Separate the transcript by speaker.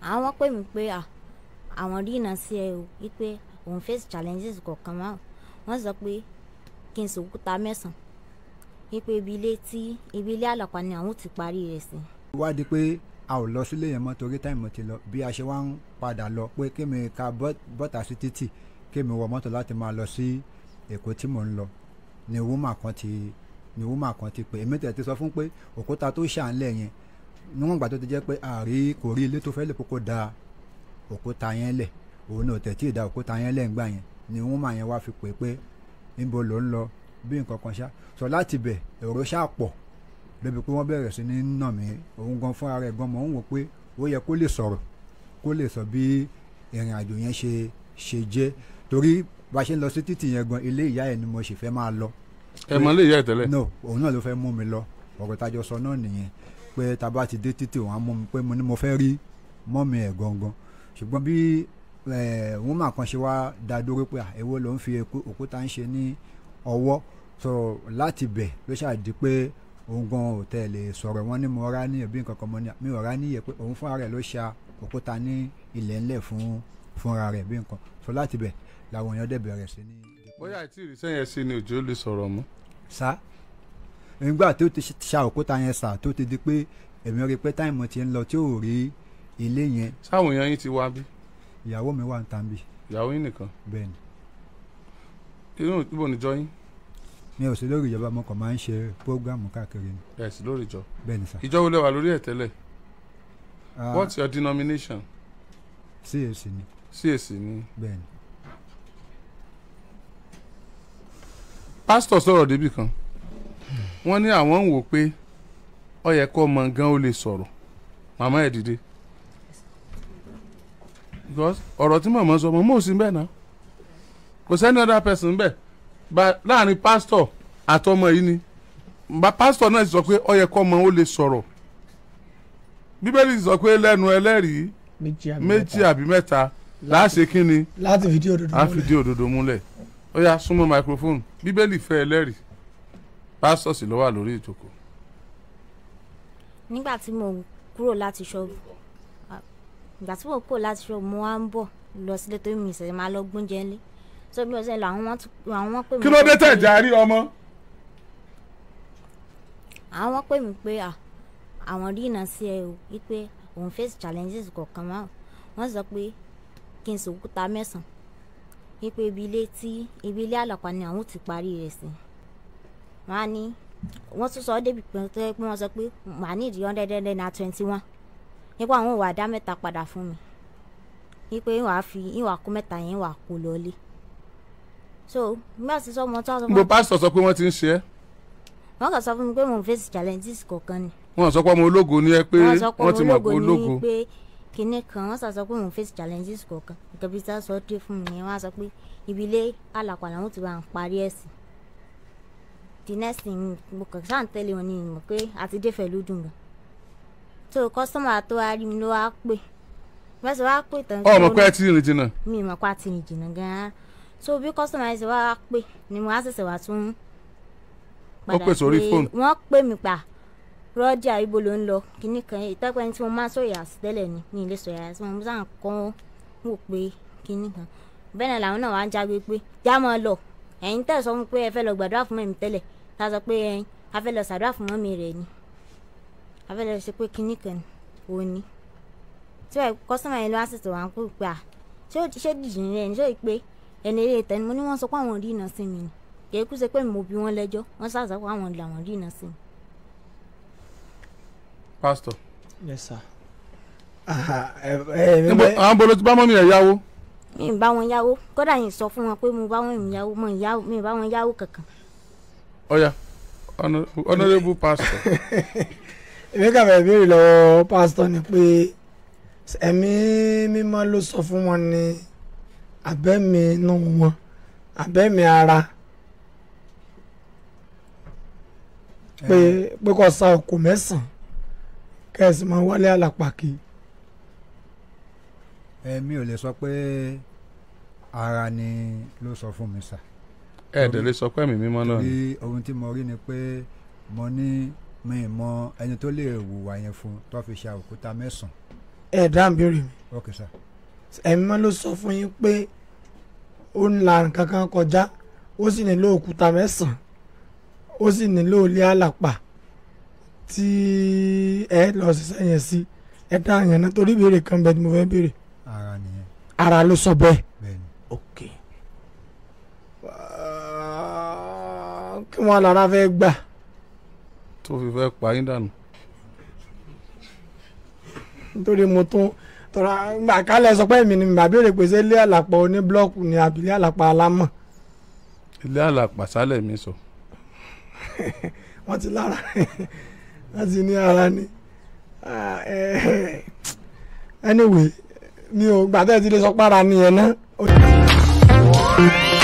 Speaker 1: àwọn pè mí pé à àwọn rí iná sí ẹ o wípé òun face challenges kọ̀ọ̀kan máa wọ́n sọ pé kí n sòkúta mẹ́sàn-án wípé ibi ilé tí ibi ilé àlọ́pàá ni àwọn ò ti parí rẹ̀ sí.
Speaker 2: wá di pé a ò lọ sílé yẹn mọ́ torí táìmù ti lọ bí a ṣe wá ń padà lọ pé kémi ka bọ́- bọ́tà sí títì kémi wọ mọ́tò láti máa lọ sí èkó tí mò ń lọ ni wúmà kan ti ni wúmà kan ti pè èmi tẹ̀ ti sọ fún pé òkúta tó ṣàǹlẹ̀ yẹn níwọ̀n ìgbà tó ti jẹ́ pé àárí kò rí ilé tó fẹ́ lè kókó da òkúta yẹn lẹ̀ òun náà tẹ̀ tí ì da òkúta yẹn lẹ̀ ńgbà yẹn ni wúmà yẹn wá fi pè pé níbo ló ń lọ bí nǹkan kan ṣá sọ láti bẹ̀ èrò ṣáà pọ̀ débi pé wọ́n bẹ̀rẹ̀ sí ní nà mí òun gan fúnra rẹ̀ gan mọ̀ ń wò pé ó yẹ kó lè sọ̀rọ̀ kó lè sọ bí ìrìn àjò yẹn ṣe ṣe jẹ́ torí bá a ṣe ń lọ sí títì yẹn gan ilé ìyá ẹ̀ ni mo sì fẹ́ máa lọ
Speaker 3: ẹ mọ lè yẹ ẹ tẹ́lẹ̀.
Speaker 2: no òun náà ló fẹ́ mú mi lọ ọ̀rọ̀ tájọ sọ náà nìyẹn pé tá a bá ti dé títì òun á mú mi pé mo ní mo fẹ́ rí mọ́mì ẹ̀ gangan ṣùgbọ́n bí wọ́n máa kan ṣe wá dá dúró pé à, èwo ló ń fi eku- òkúta ń ṣe ní ọwọ́ so láti bẹ̀ ló ṣàdí pé òun gan ò tẹ̀ lè sọ̀rọ̀ wọn ní mo rá níyẹ̀ bí nǹkan kan mọ́ ní mi ò rá níyẹ̀ pé òun fúnra rẹ̀ ló ṣa òkúta ní ilẹ̀ ńlẹ̀ fún fúnra rẹ̀ bí nǹkan so láti bẹ̀ làwọn èèyàn dẹ̀ bẹ̀rẹ̀ sí ní
Speaker 3: bóyá àìtí ìrísẹ́ yẹn sí ni òjò lè sọ̀rọ̀ mọ́.
Speaker 2: sá nígbà tó ti ṣa òkúta yẹn sà tó ti di pé èmi rí i pé táìmù ti ń lọ tí ò rí ilé yẹn
Speaker 3: sáwọn èèyàn yín ti wá bí
Speaker 2: ìyàwó mi wà ń tàn bí
Speaker 3: ìyàwó yín nìkan
Speaker 2: bẹ́ẹ̀ ni
Speaker 3: inú ibo níjọ yín
Speaker 2: mi ò sí lórí ìjọba mo kàn máa ń ṣe prógráàmù káàkiri ni
Speaker 3: ẹ sì lórí ìjọ
Speaker 2: bẹ́ẹ̀ ni sà.
Speaker 3: ìjọ wo lẹ wà lórí ẹ̀ tẹ́lẹ̀
Speaker 2: Ah,
Speaker 3: what's your denomination
Speaker 2: CAC ni
Speaker 3: CAC ni
Speaker 2: bẹ́ẹ̀ ni
Speaker 3: pásítọ̀ sọ̀rọ̀ débì kan wọ́n ní àwọn ń wò pé ó yẹ kó ọmọ gan ó lè sọ̀rọ̀ màmá ẹ̀ dìde because ọ̀rọ̀ tí màmá sọ màmá ò sí bẹ́ẹ̀ náà kò sẹ́ni other person bẹ́ẹ̀ bá láàrin pásítọ̀ àtọmọ yìí ni bá pásítọ̀ náà sì sọ pé ó yẹ kó ọmọ ó lè sọ̀rọ̀ bíbélì sì sọ pé lẹ́nu ẹlẹ́rìí
Speaker 4: méjì àbí
Speaker 3: méjì
Speaker 4: mẹ́ta.
Speaker 3: àbí mẹ́ta láṣẹ kínni
Speaker 4: láti fìdí òdodo
Speaker 3: a
Speaker 4: múlẹ̀.
Speaker 3: fìdí òdodo múlẹ̀ ó yá súnmọ́ microphone bíbélì fẹ́ ẹlẹ́rìí pásítọ̀ sì ló wà lórí ìjókòó.
Speaker 1: nígbà tí mo kúrò láti ṣọ́ọ̀bù à, ìgbà tí mo kúrò láti ṣọ́ọ̀bù mo wá ń bọ̀ lọ sílé tó mi ìṣẹ̀lẹ̀ máa lọ gbóúnjẹ ńlé so bí mo ṣe lọ àwọn wọn tún- àwọn wọn pè mí
Speaker 3: kí ló dé
Speaker 1: pé-
Speaker 3: tẹ̀ járí ọmọ.
Speaker 1: àwọn wọn pè mí pé à àwọn rí iná sí ẹ o wípé òun face challenges kọ̀ọ̀kan máa wọ́n sọ pé kí n sòkúta mẹ́sàn-án wípé ibi ilé tí ibi ilé àlọ́pàá ni àwọn ò ti parí rẹ̀ sí wọ́n á ní wọ́n tún sọ ọ́ débi pé tó yẹ pé wọ́n sọ pé màá ní ìdí hundred hundred na twenty one nípa àwọn ò wá dá mẹ́ta padà fún mi wípé ìwà fi ìwà kó mẹ́ta yẹn wà kó lọlé so nígbà tí sọmọ tó wà sọ fún
Speaker 3: gbogbo pásítọ̀ sọ pé wọ́n ti ń ṣe é
Speaker 1: wọn kàn sọ fún mi pé mò ń face challenges kọ̀ọ̀kan ni
Speaker 3: wọ́n sọ pé ọmọ ológo ni ẹ pé
Speaker 1: wọ́n sọ pé
Speaker 3: wọ́n ti mọ̀ pé
Speaker 1: ológo
Speaker 3: ológo
Speaker 1: ní pé kinní kan wọ́n sọ pé mò ń face challenges kọ̀ọ̀kan nǹkan bí sáà sọ dé fún mi nìyẹn wọ́n á sọ pé ibi ilé àlàpà làwọn ti bá ń parí ẹ̀sìn the next thing mo kàn sáà ń tẹ́lẹ̀ wọn ni mọ̀ pé àti dé fẹ̀lú dùn gan tó kọ́sọ́mà tó wá rí mi ló wá pè wọ́n sì wá pè tán
Speaker 3: ọmọ pé ẹ ti rìn jìnnà
Speaker 1: mi mọ̀ pé àti rìn jìnnà gan-an so bí kọ́sọ́mà yẹn ṣe wá pè ni mo á ṣẹ̀ṣẹ̀ wá tún
Speaker 3: Ó pè sórí
Speaker 1: pé-
Speaker 3: fóònù.
Speaker 1: wọ́n pè mí pa rọ́jà ibo ló ń lọ kíní kan ìtọ́pẹ́ ní tí mo máa ń sọ̀yà sí tẹ́lẹ̀ ni mi ì lè sọ̀yà sí mo sáà ń kọ́ wò pé kíní kan bẹ́ẹ̀ náà làwọn náà wá ń jágbe pé já mọ́ ọ lọ ẹ̀yin tẹ̀ sọ fún mi pé ẹ fẹ́ lọ gbàdúrà fún mẹ́mi tẹ́lẹ̀ tá a sọ pé ẹ̀yin a fẹ́ lọ sàdúrà fún mọ́mi rẹ̀ ni a fẹ́ lọ ṣe pé kíní kan ni òun ni tí wàá kọ́sọ́mà yẹn ló wá sì tó wá ń pè pé à ṣé ó- ṣé dìjì rẹ̀ ni ṣé ó pé ẹni eré tẹni mo ní wọ́n sọ pé àwọn rí iná sí mi ni kì í kú ṣe pé mo bí wọ́n lẹ́jọ́ wọ́n sàṣọ pé àwọn làwọn rí iná sí mi.
Speaker 3: pásítọ̀
Speaker 4: yes sir. Aha, ẹ ẹ
Speaker 3: níbo
Speaker 4: ẹ
Speaker 3: àwọn bolo ti bá mọ́mí ẹ̀ yáwó
Speaker 1: mi ì bá wọn yáwó kódà yìí sọ fún wọn pé mo bá wọn yáwó mo ì yáwó mi ì bá wọn yáwó kankan.
Speaker 3: ọ̀yà Honor- honourable pastor
Speaker 4: èmi kà fẹ́ béèrè lọ́wọ́ pásítọ̀ ni pé ẹ̀mí mímọ́ ló sọ fún wọn ní abẹ́mi inú wọn abẹ́mi ara pé pé kò sa òkú mẹ́sàn-án kẹ́sì máa wálé àlàpàkì
Speaker 2: ẹ mi ò lè sọ pé ara ni ló sọ fún mi sà
Speaker 3: ẹ̀ dẹ̀ lè sọ pé ẹ̀mí mímọ́ náà ni
Speaker 2: torí ohun tí mo rí ni pé mo ní mi mọ ẹni tó lè wùwà yẹn fún tó fi ṣa òkúta mẹ́sàn-án
Speaker 4: ẹ̀ dá ń béèrè mi
Speaker 2: ok sir
Speaker 4: ẹ̀mí mọ́ ló sọ fún yín pé ó ń la nǹkan kan kọjá ó sì nílò òkúta mẹ́sàn-án ó sì nílò ilé àlàpà tí ẹ lọ ṣiṣẹ́ yẹn sí ẹ dá yẹn náà torí ìbéèrè kan bẹ́ẹ̀ tí mo fẹ́ béèrè
Speaker 2: ara nìyẹn
Speaker 4: ara ló sọ bẹ́ẹ̀.
Speaker 2: bẹ́ẹ̀ ni
Speaker 4: ok kí wọ́n lára fẹ́ gbà
Speaker 3: tó fi fẹ́ pa yín dànù.
Speaker 4: nítorí mo tún tọ́ra gbà kálẹ̀ sọ pé èmi ni màá béèrè pé ṣé ilé àlàpà oní blọ́ọ̀kù ni àbí ilé àlàpà alámọ̀
Speaker 3: ilé àlàpàsálẹ̀ mi sọ.
Speaker 4: wọ́n ti lára wọ́n ti ní ara ni Ah, eh, anyway mi ò gbàtẹ́ ti lè sọ pára nìyẹn náà.